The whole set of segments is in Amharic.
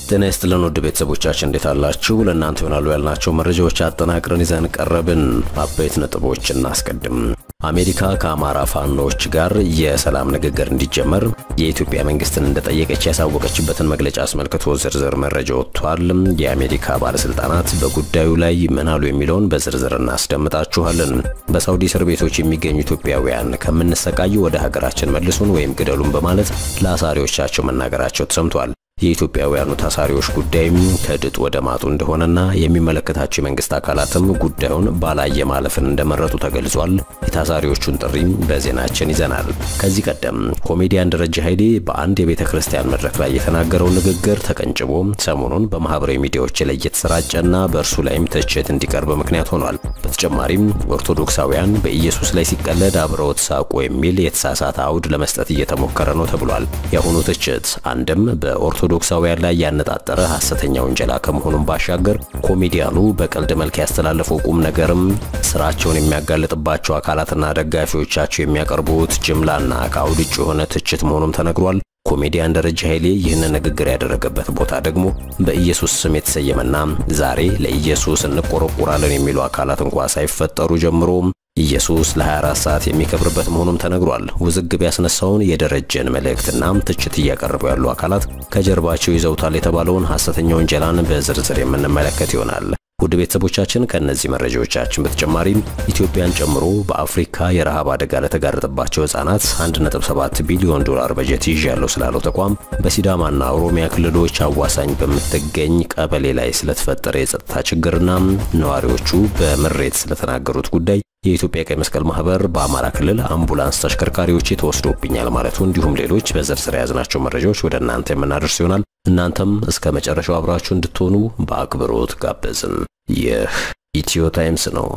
ጤና ይስጥልን ውድ ቤተሰቦቻችን እንዴት አላችሁ? ለእናንተ ይሆናሉ ያልናቸው መረጃዎች አጠናቅረን ይዘን ቀረብን። አበይት ነጥቦች እናስቀድም። አሜሪካ ከአማራ ፋኖች ጋር የሰላም ንግግር እንዲጀመር የኢትዮጵያ መንግስትን እንደጠየቀች ያሳወቀችበትን መግለጫ አስመልክቶ ዝርዝር መረጃ ወጥቷል። የአሜሪካ ባለስልጣናት በጉዳዩ ላይ ምን አሉ የሚለውን በዝርዝር እናስደምጣችኋለን። በሳውዲ እስር ቤቶች የሚገኙ ኢትዮጵያውያን ከምንሰቃይ ወደ ሀገራችን መልሱን ወይም ግደሉን በማለት ለአሳሪዎቻቸው መናገራቸው ተሰምቷል። የኢትዮጵያውያኑ ታሳሪዎች ጉዳይም ከድጡ ወደ ማጡ እንደሆነና የሚመለከታቸው የመንግስት አካላትም ጉዳዩን ባላየ ማለፍን እንደመረጡ ተገልጿል። የታሳሪዎቹን ጥሪም በዜናችን ይዘናል። ከዚህ ቀደም ኮሜዲያን ደረጀ ኃይሌ በአንድ የቤተ ክርስቲያን መድረክ ላይ የተናገረው ንግግር ተቀንጭቦ ሰሞኑን በማህበራዊ ሚዲያዎች ላይ እየተሰራጨና በእርሱ ላይም ትችት እንዲቀርብ ምክንያት ሆኗል። በተጨማሪም ኦርቶዶክሳውያን በኢየሱስ ላይ ሲቀለድ አብረውት ሳቁ የሚል የተሳሳተ አውድ ለመስጠት እየተሞከረ ነው ተብሏል። የአሁኑ ትችት አንድም በኦርቶ ኦርቶዶክሳውያን ላይ ያነጣጠረ ሐሰተኛ ውንጀላ ከመሆኑም ባሻገር ኮሜዲያኑ በቀልድ መልክ ያስተላለፈው ቁም ነገርም ስራቸውን የሚያጋልጥባቸው አካላትና ደጋፊዎቻቸው የሚያቀርቡት ጅምላና ከአውድ ውጭ የሆነ ትችት መሆኑም ተነግሯል። ኮሜዲያን ደረጀ ኃይሌ ይህንን ንግግር ያደረገበት ቦታ ደግሞ በኢየሱስ ስም የተሰየመና ዛሬ ለኢየሱስ እንቆረቆራለን የሚሉ አካላት እንኳ ሳይፈጠሩ ጀምሮ ኢየሱስ ለ24 ሰዓት የሚከብርበት መሆኑም ተነግሯል። ውዝግብ ያስነሳውን የደረጀን መልእክትና ትችት እያቀረቡ ያሉ አካላት ከጀርባቸው ይዘውታል የተባለውን ሐሰተኛ ወንጀላን በዝርዝር የምንመለከት ይሆናል። ውድ ቤተሰቦቻችን ከእነዚህ መረጃዎቻችን በተጨማሪም ኢትዮጵያን ጨምሮ በአፍሪካ የረሃብ አደጋ ለተጋረጠባቸው ሕፃናት 1.7 ቢሊዮን ዶላር በጀት ይዣለሁ ስላለው ተቋም በሲዳማና ኦሮሚያ ክልሎች አዋሳኝ በምትገኝ ቀበሌ ላይ ስለተፈጠረ የጸጥታ ችግርና ነዋሪዎቹ በምሬት ስለተናገሩት ጉዳይ የኢትዮጵያ ቀይ መስቀል ማህበር በአማራ ክልል አምቡላንስ ተሽከርካሪዎች ተወስዶብኛል ማለቱ እንዲሁም ሌሎች በዝርዝር የያዝናቸው መረጃዎች ወደ እናንተ የምናደርስ ይሆናል። እናንተም እስከ መጨረሻው አብራችሁ እንድትሆኑ በአክብሮት ጋበዝን። ይህ ኢትዮ ታይምስ ነው።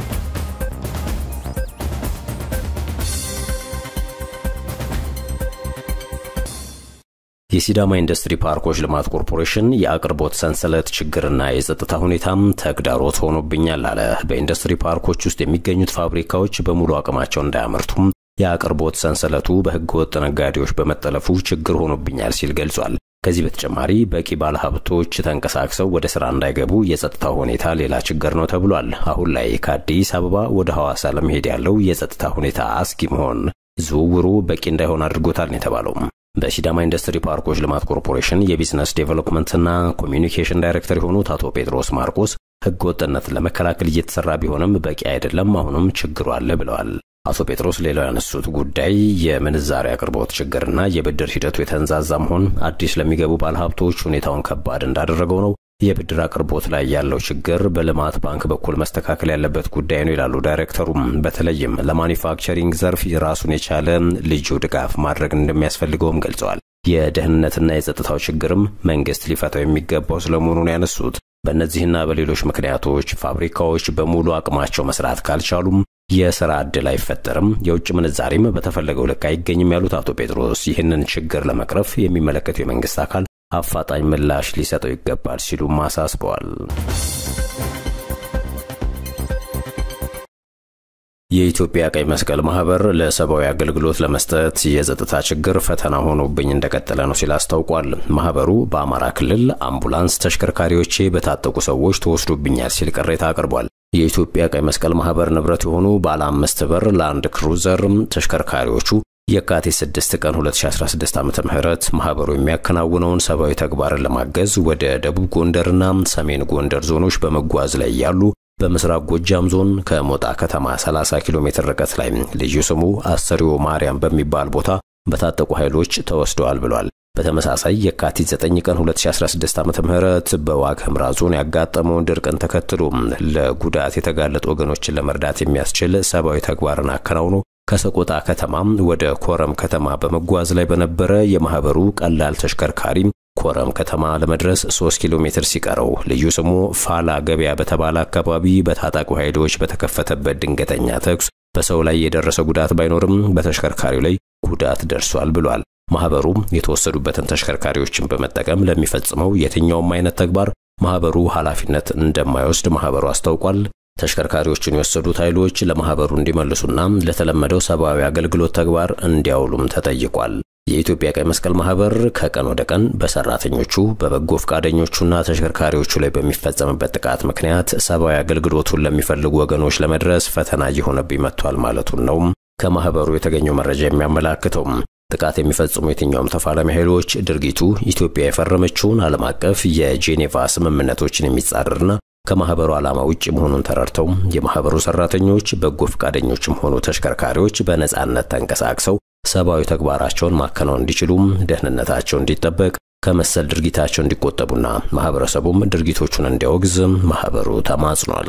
የሲዳማ ኢንዱስትሪ ፓርኮች ልማት ኮርፖሬሽን የአቅርቦት ሰንሰለት ችግርና የጸጥታ ሁኔታም ተግዳሮት ሆኖብኛል አለ። በኢንዱስትሪ ፓርኮች ውስጥ የሚገኙት ፋብሪካዎች በሙሉ አቅማቸው እንዳያመርቱም የአቅርቦት ሰንሰለቱ በህገወጥ ነጋዴዎች በመጠለፉ ችግር ሆኖብኛል ሲል ገልጿል። ከዚህ በተጨማሪ በቂ ባለሀብቶች ተንቀሳቅሰው ወደ ስራ እንዳይገቡ የጸጥታ ሁኔታ ሌላ ችግር ነው ተብሏል። አሁን ላይ ከአዲስ አበባ ወደ ሐዋሳ ለመሄድ ያለው የጸጥታ ሁኔታ አስጊ መሆን ዝውውሩ በቂ እንዳይሆን አድርጎታል ነው የተባለው። በሲዳማ ኢንዱስትሪ ፓርኮች ልማት ኮርፖሬሽን የቢዝነስ ዴቨሎፕመንትና ኮሚዩኒኬሽን ዳይሬክተር የሆኑት አቶ ጴጥሮስ ማርቆስ ህገ ወጥነትን ለመከላከል እየተሰራ ቢሆንም በቂ አይደለም፣ አሁንም ችግሩ አለ ብለዋል። አቶ ጴጥሮስ ሌላው ያነሱት ጉዳይ የምንዛሪ አቅርቦት ችግርና የብድር ሂደቱ የተንዛዛ መሆን አዲስ ለሚገቡ ባለሀብቶች ሁኔታውን ከባድ እንዳደረገው ነው። የብድር አቅርቦት ላይ ያለው ችግር በልማት ባንክ በኩል መስተካከል ያለበት ጉዳይ ነው ይላሉ ዳይሬክተሩም። በተለይም ለማኒፋክቸሪንግ ዘርፍ የራሱን የቻለ ልዩ ድጋፍ ማድረግ እንደሚያስፈልገውም ገልጸዋል። የደህንነትና የጸጥታው ችግርም መንግስት ሊፈታው የሚገባው ስለመሆኑን ያነሱት በእነዚህና በሌሎች ምክንያቶች ፋብሪካዎች በሙሉ አቅማቸው መስራት ካልቻሉም የስራ ዕድል አይፈጠርም፣ የውጭ ምንዛሬም በተፈለገው ልክ አይገኝም ያሉት አቶ ጴጥሮስ ይህንን ችግር ለመቅረፍ የሚመለከተው የመንግስት አካል አፋጣኝ ምላሽ ሊሰጠው ይገባል ሲሉም አሳስበዋል። የኢትዮጵያ ቀይ መስቀል ማህበር ለሰብአዊ አገልግሎት ለመስጠት የጸጥታ ችግር ፈተና ሆኖብኝ እንደቀጠለ ነው ሲል አስታውቋል። ማህበሩ በአማራ ክልል አምቡላንስ ተሽከርካሪዎቼ በታጠቁ ሰዎች ተወስዶብኛል ሲል ቅሬታ አቅርቧል። የኢትዮጵያ ቀይ መስቀል ማህበር ንብረት የሆኑ ባለ አምስት በር ላንድ ክሩዘር ተሽከርካሪዎቹ የካቲት 6 ቀን 2016 ዓ.ም ማህበሩ የሚያከናውነውን ሰብአዊ ተግባርን ለማገዝ ወደ ደቡብ ጎንደርና ሰሜን ጎንደር ዞኖች በመጓዝ ላይ ያሉ በምስራቅ ጎጃም ዞን ከሞጣ ከተማ 30 ኪሎ ሜትር ርቀት ላይ ልዩ ስሙ አሰሪዮ ማርያም በሚባል ቦታ በታጠቁ ኃይሎች ተወስደዋል ብሏል። በተመሳሳይ የካቲት 9 ቀን 2016 ዓ.ም በዋግ ኽምራ ዞን ያጋጠመውን ድርቅን ተከትሎ ለጉዳት የተጋለጡ ወገኖችን ለመርዳት የሚያስችል ሰብአዊ ተግባርን አከናውኖ ከሰቆጣ ከተማ ወደ ኮረም ከተማ በመጓዝ ላይ በነበረ የማህበሩ ቀላል ተሽከርካሪ ኮረም ከተማ ለመድረስ 3 ኪሎ ሜትር ሲቀረው ልዩ ስሙ ፋላ ገበያ በተባለ አካባቢ በታጣቂ ኃይሎች በተከፈተበት ድንገተኛ ተኩስ በሰው ላይ የደረሰ ጉዳት ባይኖርም በተሽከርካሪው ላይ ጉዳት ደርሷል ብሏል። ማህበሩ የተወሰዱበትን ተሽከርካሪዎችን በመጠቀም ለሚፈጽመው የትኛውም አይነት ተግባር ማህበሩ ኃላፊነት እንደማይወስድ ማህበሩ አስታውቋል። ተሽከርካሪዎችን የወሰዱት ኃይሎች ለማህበሩ እንዲመልሱና ለተለመደው ሰብአዊ አገልግሎት ተግባር እንዲያውሉም ተጠይቋል። የኢትዮጵያ ቀይ መስቀል ማህበር ከቀን ወደ ቀን በሰራተኞቹ በበጎ ፈቃደኞቹና ተሽከርካሪዎቹ ላይ በሚፈጸምበት ጥቃት ምክንያት ሰብአዊ አገልግሎቱን ለሚፈልጉ ወገኖች ለመድረስ ፈተና እየሆነብኝ መጥቷል ማለቱን ነው ከማህበሩ የተገኘው መረጃ የሚያመላክተው። ጥቃት የሚፈጽሙ የትኛውም ተፋላሚ ኃይሎች ድርጊቱ ኢትዮጵያ የፈረመችውን ዓለም አቀፍ የጄኔቫ ስምምነቶችን የሚጻረርና ከማህበሩ ዓላማ ውጭ መሆኑን ተረድተው የማህበሩ ሰራተኞች፣ በጎ ፈቃደኞችም ሆኑ ተሽከርካሪዎች በነጻነት ተንቀሳቅሰው ሰብአዊ ተግባራቸውን ማከናወን እንዲችሉም ደህንነታቸው እንዲጠበቅ ከመሰል ድርጊታቸው እንዲቆጠቡና ማህበረሰቡም ድርጊቶቹን እንዲያወግዝ ማህበሩ ተማጽኗል።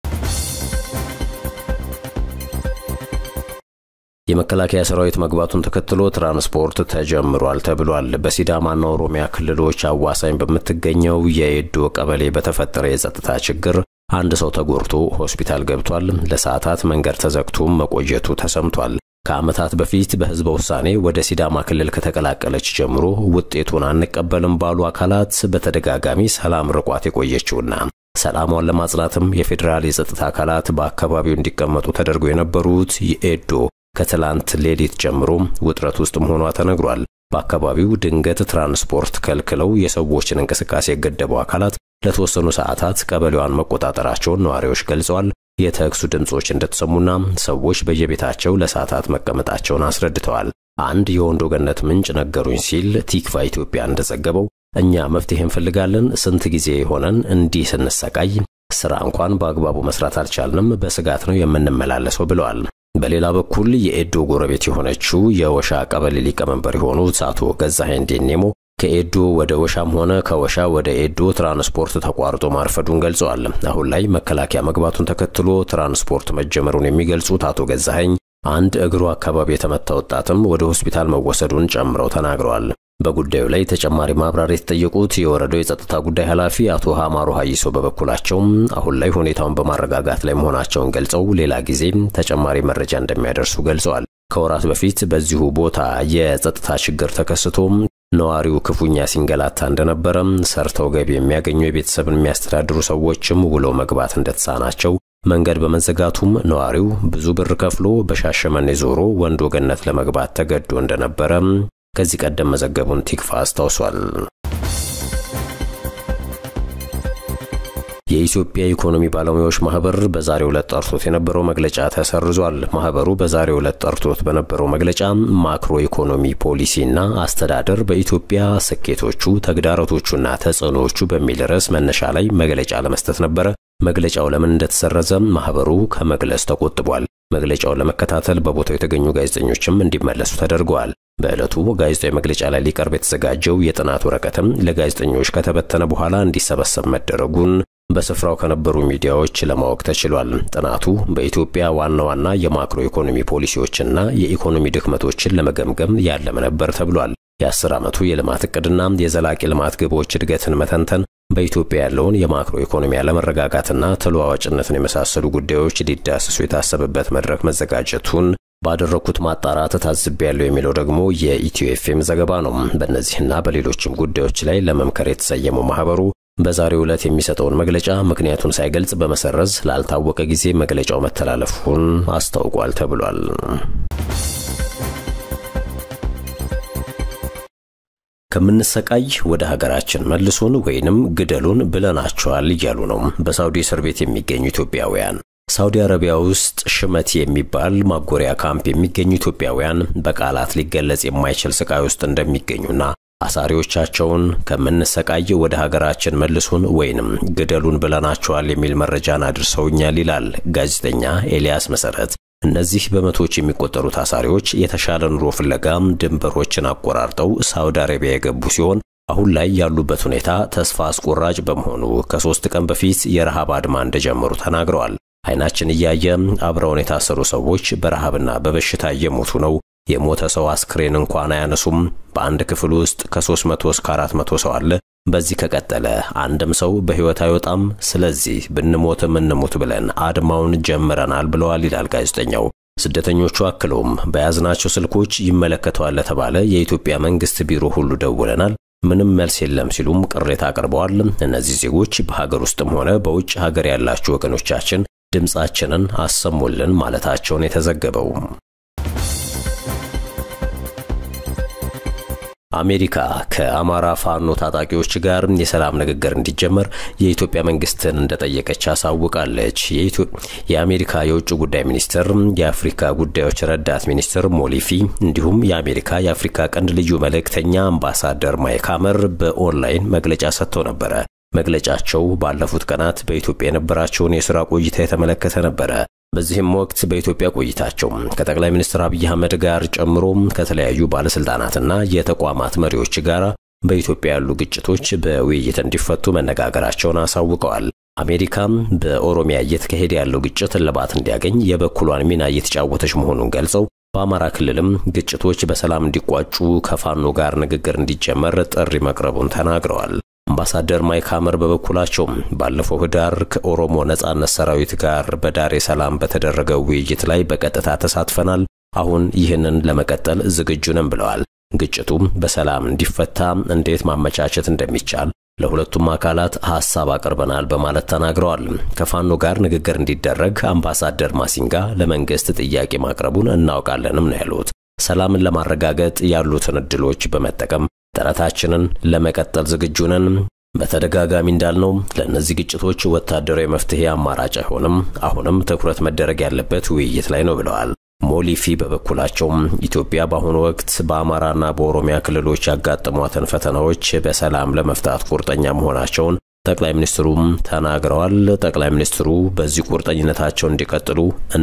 የመከላከያ ሰራዊት መግባቱን ተከትሎ ትራንስፖርት ተጀምሯል ተብሏል። በሲዳማና ኦሮሚያ ክልሎች አዋሳኝ በምትገኘው የኤዶ ቀበሌ በተፈጠረ የጸጥታ ችግር አንድ ሰው ተጎድቶ ሆስፒታል ገብቷል። ለሰዓታት መንገድ ተዘግቶም መቆየቱ ተሰምቷል። ከዓመታት በፊት በህዝበ ውሳኔ ወደ ሲዳማ ክልል ከተቀላቀለች ጀምሮ ውጤቱን አንቀበልም ባሉ አካላት በተደጋጋሚ ሰላም ርቋት የቆየችውና ሰላሟን ለማጽናትም የፌዴራል የጸጥታ አካላት በአካባቢው እንዲቀመጡ ተደርጎ የነበሩት የኤዶ ከትላንት ሌሊት ጀምሮ ውጥረት ውስጥ መሆኗ ተነግሯል። በአካባቢው ድንገት ትራንስፖርት ከልክለው የሰዎችን እንቅስቃሴ የገደቡ አካላት ለተወሰኑ ሰዓታት ቀበሌዋን መቆጣጠራቸውን ነዋሪዎች ገልጸዋል። የተኩሱ ድምጾች እንደተሰሙና ሰዎች በየቤታቸው ለሰዓታት መቀመጣቸውን አስረድተዋል። አንድ የወንዶ ገነት ምንጭ ነገሩኝ ሲል ቲክቫ ኢትዮጵያ እንደዘገበው እኛ መፍትሄ እንፈልጋለን፣ ስንት ጊዜ የሆነን እንዲህ ስንሰቃይ ስራ እንኳን በአግባቡ መስራት አልቻልንም፣ በስጋት ነው የምንመላለሰው ብለዋል። በሌላ በኩል የኤዶ ጎረቤት የሆነችው የወሻ ቀበሌ ሊቀመንበር የሆኑት አቶ ገዛኸኝ ዴኔሞ ከኤዶ ወደ ወሻም ሆነ ከወሻ ወደ ኤዶ ትራንስፖርት ተቋርጦ ማርፈዱን ገልጸዋል። አሁን ላይ መከላከያ መግባቱን ተከትሎ ትራንስፖርት መጀመሩን የሚገልጹት አቶ ገዛኸኝ አንድ እግሩ አካባቢ የተመታ ወጣትም ወደ ሆስፒታል መወሰዱን ጨምረው ተናግረዋል። በጉዳዩ ላይ ተጨማሪ ማብራሪያ የተጠየቁት የወረዳው የጸጥታ ጉዳይ ኃላፊ አቶ ሀማሮ ሀይሶ በበኩላቸውም አሁን ላይ ሁኔታውን በማረጋጋት ላይ መሆናቸውን ገልጸው ሌላ ጊዜ ተጨማሪ መረጃ እንደሚያደርሱ ገልጸዋል። ከወራት በፊት በዚሁ ቦታ የጸጥታ ችግር ተከስቶም ነዋሪው ክፉኛ ሲንገላታ እንደነበረም ሰርተው ገቢ የሚያገኙ የቤተሰብን የሚያስተዳድሩ ሰዎችም ውለው መግባት እንደተሳናቸው መንገድ በመዘጋቱም ነዋሪው ብዙ ብር ከፍሎ በሻሸመኔ ዞሮ ወንዶ ገነት ለመግባት ተገዶ እንደነበረ ከዚህ ቀደም መዘገቡን ቲክፋ አስታውሷል። የኢትዮጵያ ኢኮኖሚ ባለሙያዎች ማህበር በዛሬው ዕለት ጠርቶት የነበረው መግለጫ ተሰርዟል። ማህበሩ በዛሬው ዕለት ጠርቶት በነበረው መግለጫ ማክሮ ኢኮኖሚ ፖሊሲና አስተዳደር በኢትዮጵያ ስኬቶቹ፣ ተግዳሮቶቹና ተጽዕኖዎቹ በሚል ርዕስ መነሻ ላይ መግለጫ ለመስጠት ነበረ። መግለጫው ለምን እንደተሰረዘ ማህበሩ ከመግለጽ ተቆጥቧል። መግለጫውን ለመከታተል በቦታው የተገኙ ጋዜጠኞችም እንዲመለሱ ተደርገዋል። በዕለቱ ጋዜጣዊ መግለጫ ላይ ሊቀርብ የተዘጋጀው የጥናት ወረቀትም ለጋዜጠኞች ከተበተነ በኋላ እንዲሰበሰብ መደረጉን በስፍራው ከነበሩ ሚዲያዎች ለማወቅ ተችሏል። ጥናቱ በኢትዮጵያ ዋና ዋና የማክሮ ኢኮኖሚ ፖሊሲዎችና የኢኮኖሚ ድክመቶችን ለመገምገም ያለመ ነበር ተብሏል። የአስር ዓመቱ የልማት እቅድና የዘላቂ ልማት ግቦች እድገትን መተንተን በኢትዮጵያ ያለውን የማክሮ ኢኮኖሚ አለመረጋጋትና ተለዋዋጭነትን የመሳሰሉ ጉዳዮች ሊዳሰሱ የታሰበበት መድረክ መዘጋጀቱን ባደረኩት ማጣራት ታዝቤያለሁ የሚለው ደግሞ የኢትዮ ኤፍኤም ዘገባ ነው። በእነዚህና በሌሎችም ጉዳዮች ላይ ለመምከር የተሰየመው ማህበሩ በዛሬው ዕለት የሚሰጠውን መግለጫ ምክንያቱን ሳይገልጽ በመሰረዝ ላልታወቀ ጊዜ መግለጫው መተላለፉን አስታውቋል ተብሏል። ከምንሰቃይ ወደ ሀገራችን መልሱን ወይንም ግደሉን ብለናቸዋል እያሉ ነው በሳውዲ እስር ቤት የሚገኙ ኢትዮጵያውያን። ሳውዲ አረቢያ ውስጥ ሽመት የሚባል ማጎሪያ ካምፕ የሚገኙ ኢትዮጵያውያን በቃላት ሊገለጽ የማይችል ስቃይ ውስጥ እንደሚገኙና አሳሪዎቻቸውን ከምንሰቃይ ወደ ሀገራችን መልሱን ወይንም ግደሉን ብለናቸዋል የሚል መረጃን አድርሰውኛል ይላል ጋዜጠኛ ኤልያስ መሰረት። እነዚህ በመቶዎች የሚቆጠሩ ታሳሪዎች የተሻለ ኑሮ ፍለጋም ድንበሮችን አቆራርጠው ሳውዲ አረቢያ የገቡ ሲሆን አሁን ላይ ያሉበት ሁኔታ ተስፋ አስቆራጭ በመሆኑ ከሶስት ቀን በፊት የረሃብ አድማ እንደጀመሩ ተናግረዋል። አይናችን እያየ አብረውን የታሰሩ ሰዎች በረሃብና በበሽታ እየሞቱ ነው። የሞተ ሰው አስክሬን እንኳን አያነሱም። በአንድ ክፍል ውስጥ ከ300 እስከ 400 ሰው አለ። በዚህ ከቀጠለ አንድም ሰው በሕይወት አይወጣም። ስለዚህ ብንሞትም እንሙት ብለን አድማውን ጀምረናል ብለዋል ይላል ጋዜጠኛው። ስደተኞቹ አክለውም በያዝናቸው ስልኮች ይመለከተዋል ለተባለ የኢትዮጵያ መንግስት ቢሮ ሁሉ ደውለናል፣ ምንም መልስ የለም ሲሉም ቅሬታ አቅርበዋል። እነዚህ ዜጎች በሀገር ውስጥም ሆነ በውጭ ሀገር ያላችሁ ወገኖቻችን ድምፃችንን አሰሙልን ማለታቸውን የተዘገበው አሜሪካ ከአማራ ፋኖ ታጣቂዎች ጋር የሰላም ንግግር እንዲጀመር የኢትዮጵያ መንግስትን እንደጠየቀች አሳውቃለች። የአሜሪካ የውጭ ጉዳይ ሚኒስትር የአፍሪካ ጉዳዮች ረዳት ሚኒስትር ሞሊፊ እንዲሁም የአሜሪካ የአፍሪካ ቀንድ ልዩ መልእክተኛ አምባሳደር ማይክ ሐመር በኦንላይን መግለጫ ሰጥተው ነበረ። መግለጫቸው ባለፉት ቀናት በኢትዮጵያ የነበራቸውን የሥራ ቆይታ የተመለከተ ነበረ። በዚህም ወቅት በኢትዮጵያ ቆይታቸው ከጠቅላይ ሚኒስትር አብይ አህመድ ጋር ጨምሮ ከተለያዩ ባለስልጣናትና የተቋማት መሪዎች ጋር በኢትዮጵያ ያሉ ግጭቶች በውይይት እንዲፈቱ መነጋገራቸውን አሳውቀዋል። አሜሪካም በኦሮሚያ እየተካሄደ ያለው ግጭት እልባት እንዲያገኝ የበኩሏን ሚና እየተጫወተች መሆኑን ገልጸው በአማራ ክልልም ግጭቶች በሰላም እንዲቋጩ ከፋኖ ጋር ንግግር እንዲጀመር ጥሪ መቅረቡን ተናግረዋል። አምባሳደር ማይክ ሐመር በበኩላቸው ባለፈው ህዳር ከኦሮሞ ነጻነት ሰራዊት ጋር በዳሬ ሰላም በተደረገው ውይይት ላይ በቀጥታ ተሳትፈናል። አሁን ይህንን ለመቀጠል ዝግጁ ነን ብለዋል። ግጭቱም በሰላም እንዲፈታ እንዴት ማመቻቸት እንደሚቻል ለሁለቱም አካላት ሐሳብ አቅርበናል በማለት ተናግረዋል። ከፋኖ ጋር ንግግር እንዲደረግ አምባሳደር ማሲንጋ ለመንግስት ጥያቄ ማቅረቡን እናውቃለንም ነው ያሉት። ሰላምን ለማረጋገጥ ያሉትን እድሎች በመጠቀም ጥረታችንን ለመቀጠል ዝግጁ ነን። በተደጋጋሚ እንዳልነው ለእነዚህ ግጭቶች ወታደራዊ መፍትሄ አማራጭ አይሆንም። አሁንም ትኩረት መደረግ ያለበት ውይይት ላይ ነው ብለዋል። ሞሊፊ በበኩላቸውም ኢትዮጵያ በአሁኑ ወቅት በአማራና በኦሮሚያ ክልሎች ያጋጠሟትን ፈተናዎች በሰላም ለመፍታት ቁርጠኛ መሆናቸውን ጠቅላይ ሚኒስትሩም ተናግረዋል። ጠቅላይ ሚኒስትሩ በዚህ ቁርጠኝነታቸው እንዲቀጥሉ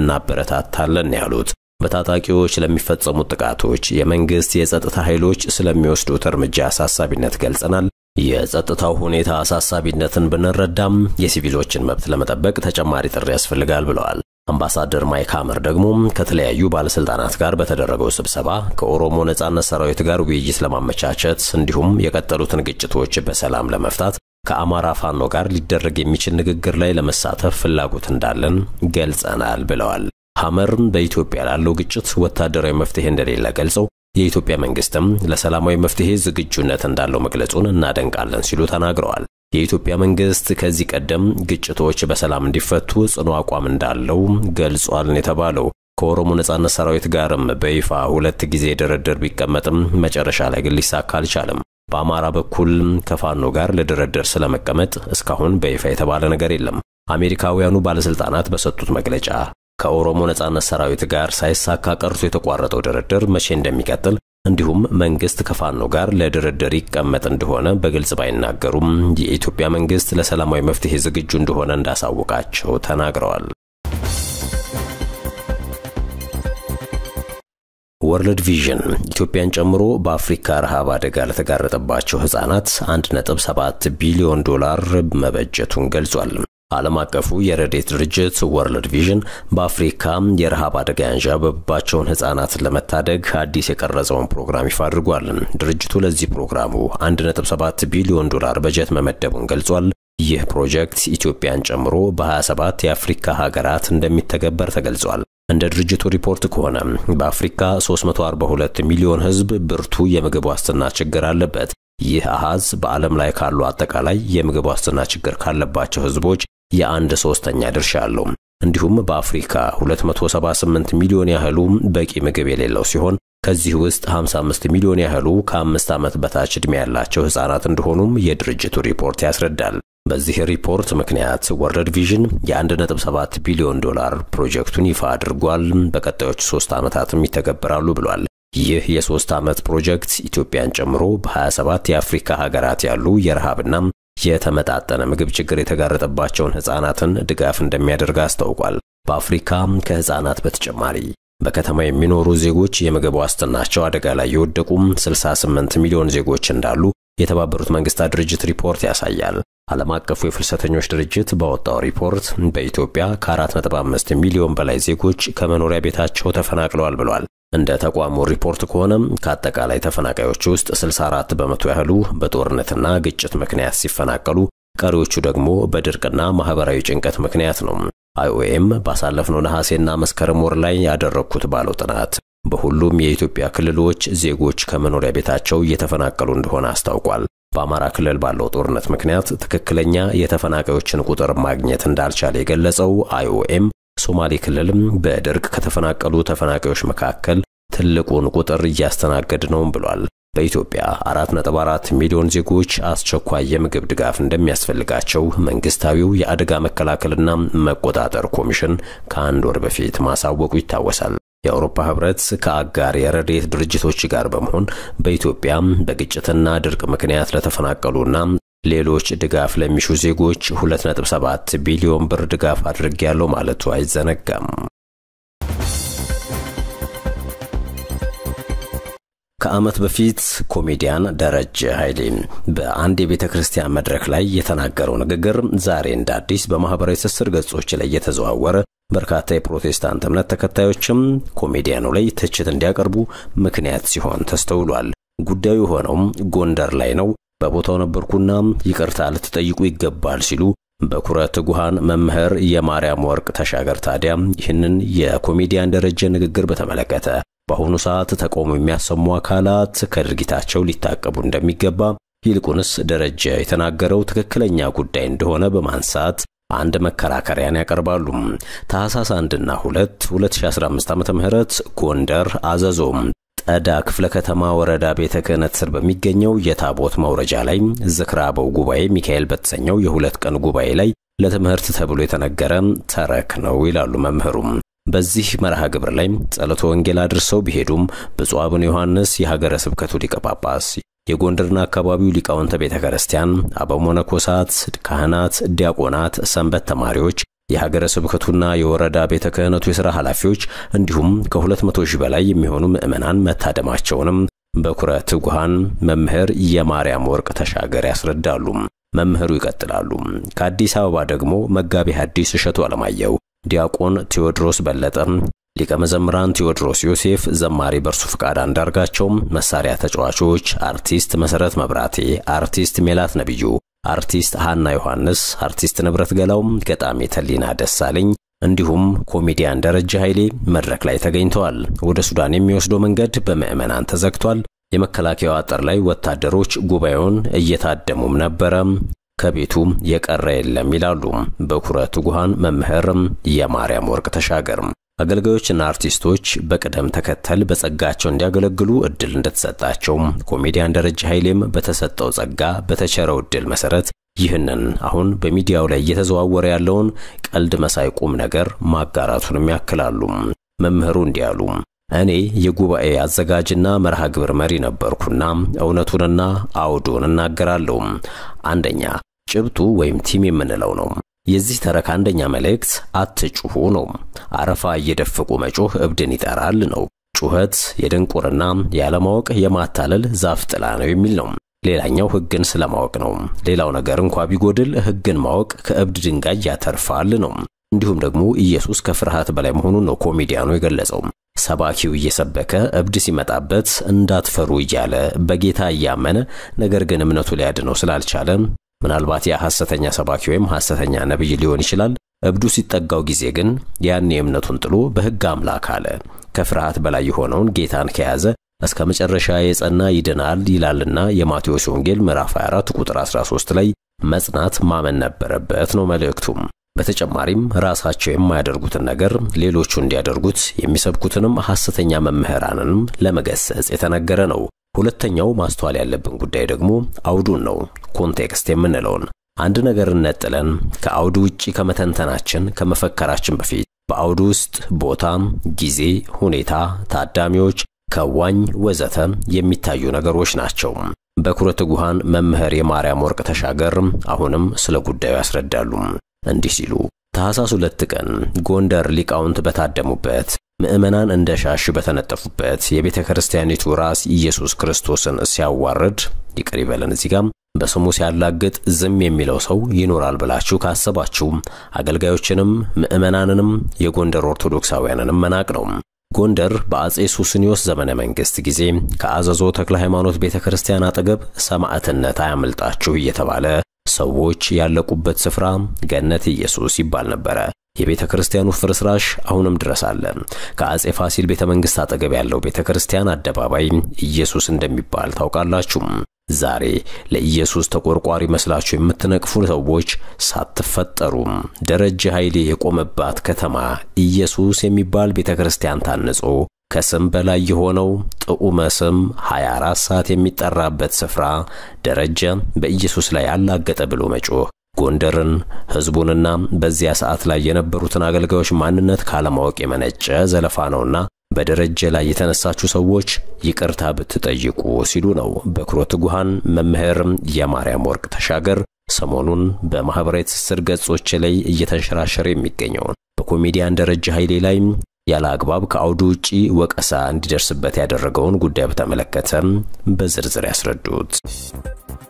እናበረታታለን ያሉት በታጣቂዎች ለሚፈጸሙት ጥቃቶች የመንግስት የጸጥታ ኃይሎች ስለሚወስዱት እርምጃ አሳሳቢነት ገልጸናል። የጸጥታው ሁኔታ አሳሳቢነትን ብንረዳም የሲቪሎችን መብት ለመጠበቅ ተጨማሪ ጥሪ ያስፈልጋል ብለዋል። አምባሳደር ማይክ ሐመር ደግሞ ከተለያዩ ባለስልጣናት ጋር በተደረገው ስብሰባ ከኦሮሞ ነጻነት ሰራዊት ጋር ውይይት ለማመቻቸት እንዲሁም የቀጠሉትን ግጭቶች በሰላም ለመፍታት ከአማራ ፋኖ ጋር ሊደረግ የሚችል ንግግር ላይ ለመሳተፍ ፍላጎት እንዳለን ገልጸናል ብለዋል። ሐመርም በኢትዮጵያ ላለው ግጭት ወታደራዊ መፍትሄ እንደሌለ ገልጸው የኢትዮጵያ መንግስትም ለሰላማዊ መፍትሄ ዝግጁነት እንዳለው መግለጹን እናደንቃለን ሲሉ ተናግረዋል። የኢትዮጵያ መንግስት ከዚህ ቀደም ግጭቶች በሰላም እንዲፈቱ ጽኑ አቋም እንዳለው ገልጿል የተባለው ከኦሮሞ ነጻነት ሰራዊት ጋርም በይፋ ሁለት ጊዜ ድርድር ቢቀመጥም መጨረሻ ላይ ግን ሊሳካ አልቻለም። በአማራ በኩል ከፋኖ ጋር ለድርድር ስለመቀመጥ እስካሁን በይፋ የተባለ ነገር የለም። አሜሪካውያኑ ባለስልጣናት በሰጡት መግለጫ ከኦሮሞ ነጻነት ሰራዊት ጋር ሳይሳካ ቀርቶ የተቋረጠው ድርድር መቼ እንደሚቀጥል እንዲሁም መንግስት ከፋኖ ጋር ለድርድር ይቀመጥ እንደሆነ በግልጽ ባይናገሩም የኢትዮጵያ መንግስት ለሰላማዊ መፍትሄ ዝግጁ እንደሆነ እንዳሳወቃቸው ተናግረዋል። ወርልድ ቪዥን ኢትዮጵያን ጨምሮ በአፍሪካ ረሃብ አደጋ ለተጋረጠባቸው ህጻናት 1.7 ቢሊዮን ዶላር መበጀቱን ገልጿል። ዓለም አቀፉ የረድኤት ድርጅት ወርልድ ቪዥን በአፍሪካ የረሃብ አደጋ ያንዣበባቸውን ህጻናትን ለመታደግ አዲስ የቀረጸውን ፕሮግራም ይፋ አድርጓል። ድርጅቱ ለዚህ ፕሮግራሙ 1.7 ቢሊዮን ዶላር በጀት መመደቡን ገልጿል። ይህ ፕሮጀክት ኢትዮጵያን ጨምሮ በ27 የአፍሪካ ሀገራት እንደሚተገበር ተገልጿል። እንደ ድርጅቱ ሪፖርት ከሆነ በአፍሪካ 342 ሚሊዮን ህዝብ ብርቱ የምግብ ዋስትና ችግር አለበት። ይህ አሃዝ በዓለም ላይ ካሉ አጠቃላይ የምግብ ዋስትና ችግር ካለባቸው ህዝቦች የአንድ ሶስተኛ ድርሻ አለው። እንዲሁም በአፍሪካ 278 ሚሊዮን ያህሉ በቂ ምግብ የሌለው ሲሆን ከዚህ ውስጥ 55 ሚሊዮን ያህሉ ከአምስት ዓመት በታች ዕድሜ ያላቸው ህጻናት እንደሆኑም የድርጅቱ ሪፖርት ያስረዳል። በዚህ ሪፖርት ምክንያት ወርልድ ቪዥን የ1.7 ቢሊዮን ዶላር ፕሮጀክቱን ይፋ አድርጓል። በቀጣዮቹ ሶስት ዓመታትም ይተገበራሉ ብሏል። ይህ የሶስት ዓመት ፕሮጀክት ኢትዮጵያን ጨምሮ በ27 የአፍሪካ ሀገራት ያሉ የረሃብና የተመጣጠነ ምግብ ችግር የተጋረጠባቸውን ህጻናትን ድጋፍ እንደሚያደርግ አስታውቋል። በአፍሪካ ከህጻናት በተጨማሪ በከተማ የሚኖሩ ዜጎች የምግብ ዋስትናቸው አደጋ ላይ የወደቁም 68 ሚሊዮን ዜጎች እንዳሉ የተባበሩት መንግስታት ድርጅት ሪፖርት ያሳያል። ዓለም አቀፉ የፍልሰተኞች ድርጅት ባወጣው ሪፖርት በኢትዮጵያ ከ4.5 ሚሊዮን በላይ ዜጎች ከመኖሪያ ቤታቸው ተፈናቅለዋል ብሏል። እንደ ተቋሙ ሪፖርት ከሆነም ከአጠቃላይ ተፈናቃዮች ውስጥ 64 በመቶ ያህሉ በጦርነትና ግጭት ምክንያት ሲፈናቀሉ፣ ቀሪዎቹ ደግሞ በድርቅና ማህበራዊ ጭንቀት ምክንያት ነው። አይኦኤም ባሳለፍነው ነሐሴና መስከረም ወር ላይ ያደረግኩት ባለው ጥናት በሁሉም የኢትዮጵያ ክልሎች ዜጎች ከመኖሪያ ቤታቸው እየተፈናቀሉ እንደሆነ አስታውቋል። በአማራ ክልል ባለው ጦርነት ምክንያት ትክክለኛ የተፈናቃዮችን ቁጥር ማግኘት እንዳልቻለ የገለጸው አይኦኤም ሶማሌ ክልልም በድርቅ ከተፈናቀሉ ተፈናቃዮች መካከል ትልቁን ቁጥር እያስተናገድ ነውም ብሏል። በኢትዮጵያ 4.4 ሚሊዮን ዜጎች አስቸኳይ የምግብ ድጋፍ እንደሚያስፈልጋቸው መንግስታዊው የአደጋ መከላከልና መቆጣጠር ኮሚሽን ከአንድ ወር በፊት ማሳወቁ ይታወሳል። የአውሮፓ ህብረት ከአጋር የረድኤት ድርጅቶች ጋር በመሆን በኢትዮጵያ በግጭትና ድርቅ ምክንያት ለተፈናቀሉና ሌሎች ድጋፍ ለሚሹ ዜጎች 2.7 ቢሊዮን ብር ድጋፍ አድርጌያለሁ ማለቱ አይዘነጋም። ከዓመት በፊት ኮሜዲያን ደረጀ ኃይሌ በአንድ የቤተ ክርስቲያን መድረክ ላይ የተናገረው ንግግር ዛሬ እንደ አዲስ በማኅበራዊ ትስስር ገጾች ላይ የተዘዋወረ በርካታ የፕሮቴስታንት እምነት ተከታዮችም ኮሜዲያኑ ላይ ትችት እንዲያቀርቡ ምክንያት ሲሆን ተስተውሏል። ጉዳዩ ሆነውም ጎንደር ላይ ነው። በቦታው ነበርኩና ይቅርታ ልትጠይቁ ይገባል ሲሉ በኩረ ትጉሃን መምህር የማርያም ወርቅ ተሻገር ታዲያ ይህንን የኮሜዲያን ደረጀ ንግግር በተመለከተ በአሁኑ ሰዓት ተቃውሞ የሚያሰሙ አካላት ከድርጊታቸው ሊታቀቡ እንደሚገባ ይልቁንስ ደረጀ የተናገረው ትክክለኛ ጉዳይ እንደሆነ በማንሳት አንድ መከራከሪያን ያቀርባሉ። ታህሳስ 1ና 2 2015 ዓ.ም ጎንደር አዘዞ ጠዳ ክፍለ ከተማ ወረዳ ቤተ ክህነት ስር በሚገኘው የታቦት መውረጃ ላይ ዝክረ አበው ጉባኤ ሚካኤል በተሰኘው የሁለት ቀን ጉባኤ ላይ ለትምህርት ተብሎ የተነገረ ተረክ ነው ይላሉ መምህሩም። በዚህ መርሃ ግብር ላይ ጸሎተ ወንጌል አድርሰው ቢሄዱም ብፁዕ አቡነ ዮሐንስ የሀገረ ስብከቱ ሊቀ ጳጳስ፣ የጎንደርና አካባቢው ሊቃውንተ ቤተ ክርስቲያን፣ አበው መነኮሳት፣ ካህናት፣ ዲያቆናት፣ ሰንበት ተማሪዎች የሀገረ ስብከቱና የወረዳ ቤተ ክህነቱ የሥራ ኃላፊዎች እንዲሁም ከሁለት መቶ ሺህ በላይ የሚሆኑ ምዕመናን መታደማቸውንም በኩረ ትጉሃን መምህር የማርያም ወርቅ ተሻገር ያስረዳሉ። መምህሩ ይቀጥላሉ። ከአዲስ አበባ ደግሞ መጋቢ ሐዲስ እሸቱ አለማየሁ፣ ዲያቆን ቴዎድሮስ በለጠ፣ ሊቀ መዘምራን ቴዎድሮስ ዮሴፍ፣ ዘማሪ በርሱ ፍቃድ አንዳርጋቸው፣ መሳሪያ ተጫዋቾች አርቲስት መሠረት መብራቴ፣ አርቲስት ሜላት ነቢዩ አርቲስት ሃና ዮሐንስ፣ አርቲስት ንብረት ገላው፣ ገጣሚ ተሊና ደሳለኝ እንዲሁም ኮሜዲያን ደረጀ ኃይሌ መድረክ ላይ ተገኝተዋል። ወደ ሱዳን የሚወስደው መንገድ በምዕመናን ተዘግቷል። የመከላከያው አጥር ላይ ወታደሮች ጉባኤውን እየታደሙም ነበረ። ከቤቱ የቀረ የለም ይላሉ በኩረ ትጉሃን መምህር የማርያም ወርቅ ተሻገር። አገልጋዮችና አርቲስቶች በቅደም ተከተል በጸጋቸው እንዲያገለግሉ እድል እንደተሰጣቸው ኮሜዲያን ደረጀ ኃይሌም በተሰጠው ጸጋ በተቸረው እድል መሰረት ይህንን አሁን በሚዲያው ላይ እየተዘዋወረ ያለውን ቀልድ መሳይ ቁም ነገር ማጋራቱንም ያክላሉ። መምህሩ እንዲህ አሉ። እኔ የጉባኤ አዘጋጅና መርሃ ግብር መሪ ነበርኩና እውነቱንና አውዱን እናገራለሁ። አንደኛ ጭብጡ ወይም ቲም የምንለው ነው። የዚህ ተረክ አንደኛ መልእክት አትጩሁ ነው። አረፋ እየደፈቁ መጮህ እብድን ይጠራል ነው። ጩኸት የድንቁርና ያለማወቅ የማታለል ዛፍ ጥላ ነው የሚል ነው። ሌላኛው ሕግን ስለማወቅ ነው። ሌላው ነገር እንኳ ቢጎድል ሕግን ማወቅ ከእብድ ድንጋይ ያተርፋል ነው። እንዲሁም ደግሞ ኢየሱስ ከፍርሃት በላይ መሆኑን ነው ኮሜዲያኑ የገለጸው። ሰባኪው እየሰበከ እብድ ሲመጣበት እንዳትፈሩ እያለ በጌታ እያመነ ነገር ግን እምነቱ ሊያድነው ስላልቻለ ምናልባት ያ ሐሰተኛ ሰባኪ ወይም ሐሰተኛ ነቢይ ሊሆን ይችላል። እብዱ ሲጠጋው ጊዜ ግን ያኔ እምነቱን ጥሎ በሕግ አምላክ አለ። ከፍርሃት በላይ የሆነውን ጌታን ከያዘ እስከ መጨረሻ የጸና ይድናል ይላልና የማቴዎስ ወንጌል ምዕራፍ 24 ቁጥር 13 ላይ መጽናት ማመን ነበረበት ነው መልእክቱም። በተጨማሪም ራሳቸው የማያደርጉትን ነገር ሌሎቹ እንዲያደርጉት የሚሰብኩትንም ሐሰተኛ መምህራንንም ለመገሰጽ የተነገረ ነው። ሁለተኛው ማስተዋል ያለብን ጉዳይ ደግሞ አውዱን ነው። ኮንቴክስት የምንለውን አንድ ነገርን ነጥለን ከአውዱ ውጪ ከመተንተናችን ከመፈከራችን በፊት በአውዱ ውስጥ ቦታ፣ ጊዜ፣ ሁኔታ፣ ታዳሚዎች፣ ከዋኝ ወዘተ የሚታዩ ነገሮች ናቸው። በኩረ ትጉሃን መምህር የማርያም ወርቅ ተሻገር አሁንም ስለ ጉዳዩ ያስረዳሉ። እንዲህ ሲሉ ታኅሳስ ሁለት ቀን ጎንደር ሊቃውንት በታደሙበት ምዕመናን እንደ ሻሽ በተነጠፉበት የቤተ ክርስቲያኒቱ ራስ ኢየሱስ ክርስቶስን ሲያዋርድ ይቅር ይበለን እዚህ ጋም በስሙ ሲያላግጥ ዝም የሚለው ሰው ይኖራል ብላችሁ ካሰባችሁ አገልጋዮችንም ምዕመናንንም የጎንደር ኦርቶዶክሳውያንንም መናቅ ነው። ጎንደር በአጼ ሱስንዮስ ዘመነ መንግሥት ጊዜ ከአዘዞ ተክለ ሃይማኖት ቤተ ክርስቲያን አጠገብ ሰማዕትነት አያመልጣችሁ እየተባለ ሰዎች ያለቁበት ስፍራ ገነት ኢየሱስ ይባል ነበረ። የቤተ ክርስቲያኑ ፍርስራሽ አሁንም ድረስ አለ። ከአጼ ፋሲል ቤተ መንግሥት አጠገብ ያለው ቤተ ክርስቲያን አደባባይ ኢየሱስ እንደሚባል ታውቃላችሁ። ዛሬ ለኢየሱስ ተቆርቋሪ መስላችሁ የምትነቅፉ ሰዎች ሳትፈጠሩ ደረጀ ኃይሌ የቆመባት ከተማ ኢየሱስ የሚባል ቤተ ክርስቲያን ታንጾ ከስም በላይ የሆነው ጥዑመ ስም 24 ሰዓት የሚጠራበት ስፍራ ደረጀ በኢየሱስ ላይ አላገጠ ብሎ መጮህ ጎንደርን ሕዝቡንና በዚያ ሰዓት ላይ የነበሩትን አገልጋዮች ማንነት ካለማወቅ የመነጨ ዘለፋ ነውና በደረጀ ላይ የተነሳችሁ ሰዎች ይቅርታ ብትጠይቁ ሲሉ ነው በኩረ ትጉሃን መምህር የማርያም ወርቅ ተሻገር ሰሞኑን በማኅበራዊ ትስስር ገጾች ላይ እየተንሸራሸረ የሚገኘውን በኮሜዲያን ደረጀ ኃይሌ ላይ ያለ አግባብ ከአውዱ ውጪ ወቀሳ እንዲደርስበት ያደረገውን ጉዳይ በተመለከተ በዝርዝር ያስረዱት።